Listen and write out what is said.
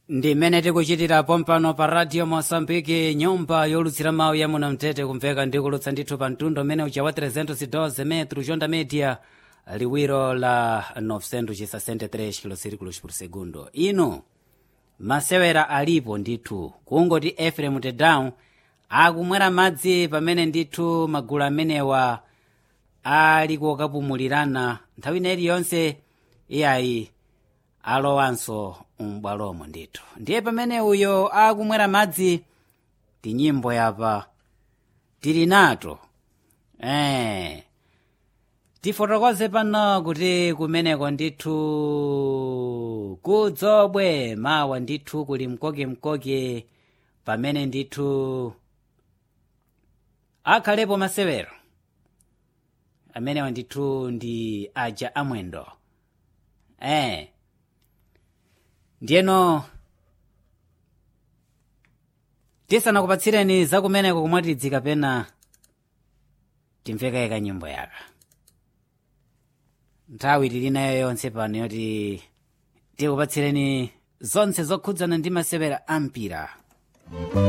ndimene tikuchitirapo mpano pa radio mosambiki nyumba yolutsira mawu ya muno mtete kumveka ndikulutsa ndithu pa mtundu umene ucha wa 312 metro jonda media liwiro la 963 kilosirikulos por segundo ino masewera alipo ndithu kungoti efrem tedown akumwera madzi pamene ndithu magulu amenewa ali kokapumulirana nthawi ina iliyonse iyayi alowanso m'bwalomo ndithu ndiye pamene uyo akumwera madzi tinyimbo yapa tili nato eh tifotokoze pano kuti kumeneko ndithu kudzobwe mawa ndithu kuli mkokemkoke pamene ndithu akhalepo masewero amenewa ndithu ndi aja amwendo eh ndiyeno tisanakupatsireni zakumeneko kumwatidzi kapena timvekaye kanyimbo yaka nthawi tili nayo yonse pano yoti tikupatsireni zonse zokhudzana ndi masewera ampira